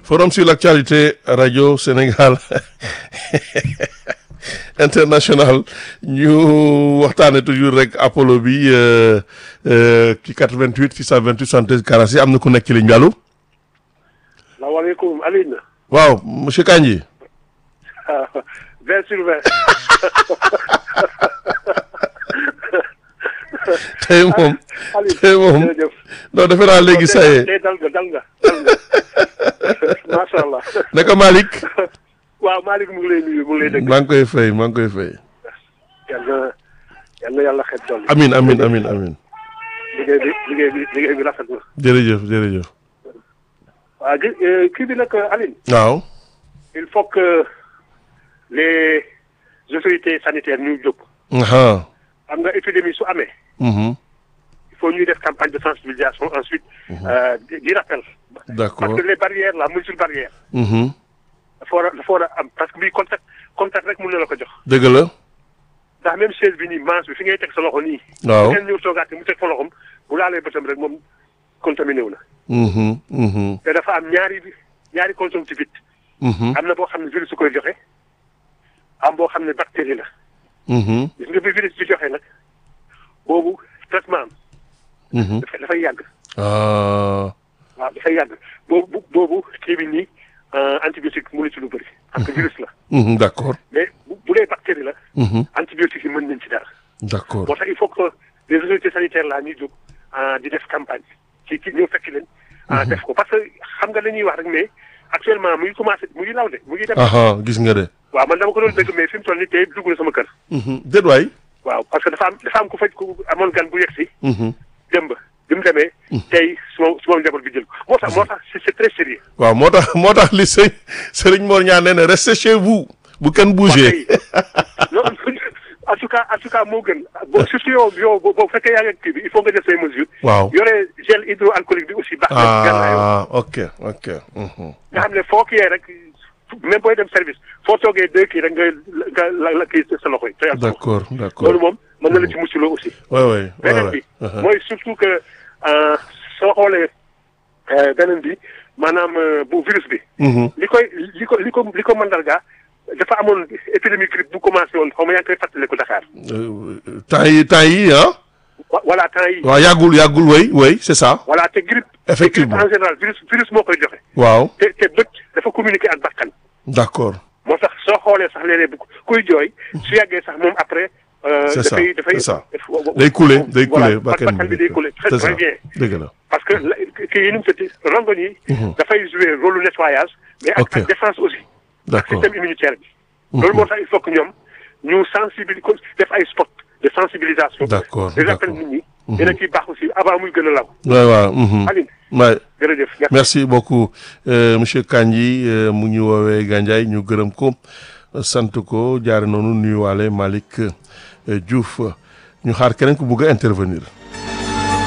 forum sur l'actualité radio Sénégal international ñu waxtaane toujours rek Apollo bi ci 88 628 73 46 am na ku nekk ci ligne bi allo. salaamaaleykum Alioune. waaw monsieur Kandji. vingt sur vingt. tey moom tey moom non defe naa léegi saa yee. tey dal nga dal nga dal nga macha allah. naka Malick. waaw Malick mu ngi lay nuyu mu ngi lay dégg. maa ngi koy fay maa ngi koy fay. yal na yal na yàlla xet dool amin amin amin amin liggéey bi liggéey bi liggéey bi rafet na. jërëjëf jërëjëf. waaw gi kii bi nag Alioune. waaw. il faut que les autorités sanitaires ñu jóg. aha xam nga épidémie su amee. mhm il faut ñuy def campagne de sensibilisation ensuite. euh, di di rappel. d'accord parce que les barrières la mesure barrière. mhm dafa war a dafa war a am parce que bii contact contact rek mën na la ko jox. dëgg la. ndax même chaise bi nii manche bi fi ngay teg sa loxo nii. waaw bu ngeen ñëw toogaat mu teg fa loxom bu laalee bëtam rek moom contaminé wu na. mhm mhm te dafa am ñaari ñaari conjonctivite. mhm am na boo xam ne virus su koy joxe. am boo xam ne bactérie la. mhm gis nga bi virus bi joxe nag boobu traitement am mhm dafay dafay yàgg. ah waaw dafay yàgg boobu boobu kii bi nii antibiotique mënu ci lu bëri. parce que virus la. mhm d'accord mais bu bu dee bactérie la. mhm antibiotique yi mën nañ ci dara. d'accord moo tax il faut que les autorités sanitaires là ñuy jóg di def campagne ci ci ñëw fekk leen. def ko parce que xam nga la ñuy wax rek mais actuellement mu ngi commencé mu ngi law de mu ngi dem. aha gis nga de. waaw man dama ko doon dégg mais fi mu toll nii tey dugg na sama kër. mhm déet waay. waaw parce que dafa am dafa am ku faj ku amoon gan bu yegg si. mhm démb bi mu demee. tey suma suma njaboot bi jël ko moo tax moo tax c'est c'est très sérieux. waaw moo tax moo tax li sëñ Serigne Mor ñaan nee na restez chez vous bu kenn bouger. non en tout cas en tout cas moo gën boo surtout yow yow boo fekkee yaa ngi kii bi il faut nga jël say mesures. waaw yore gel hydroalcoolique bi aussi baax na. gànnaayoo ah ok ok. mhm nga xam ne foo kii rek même booy dem service foo toogee deux kii rek nga nga la la kii sa loxo yi. te yàlla d'accord d'accord loolu moom mën na la ci mucculoo aussi. waay waay waay beneen bi mooy surtout que soo xoolee beneen bi maanaam bu virus bi. mhm li koy li ko li ko li ko mandarga dafa amoon épidémie grippe bu commencé woon xaw ma yaa ngi koy fàttaliku Dakar. Euh, temps yi temps yi ah. wa- voilà temps yi waaw yàggul yàggul way way c'est ça. voilà te grippe. Effectivement. te grippe en général virus virus moo koy joxe. waaw te te bët dafa communiquer ak bakkan. d'accord moo tax soo xoolee sax léeg-léeg bu kuy jooy su yàggee sax moom après. euh, C'est ça, dafay dafay c'est ça. daf- day couler day voilà, couler bakkan bakkan bi day couler très c'est ça très bien. dëgg la. parce que la- kii yi nu mu tëddee rongoñ yi. dafay jouer rôle lu nettoyage. mais ak Ok. ak défense aussi. ak d'accord système immunitaire bi. loolu moo tax il faut que ñoom ñu sensibiliser def ay spot de sensibilisation. D'accord, di rappel d'accord. nit ñi. dina ciy baax aussi avant muy gën a law. waay waaw. mhm Aline waay jërëjëf. merci. merci beaucoup euh, monsieur Kandji euh, mu ñu woowee Gandiaye ñu gërëm ko sant ko jaare noonu nuyuwaale Malick euh, Diouf ñu xaar keneen ku bugg a intervenir.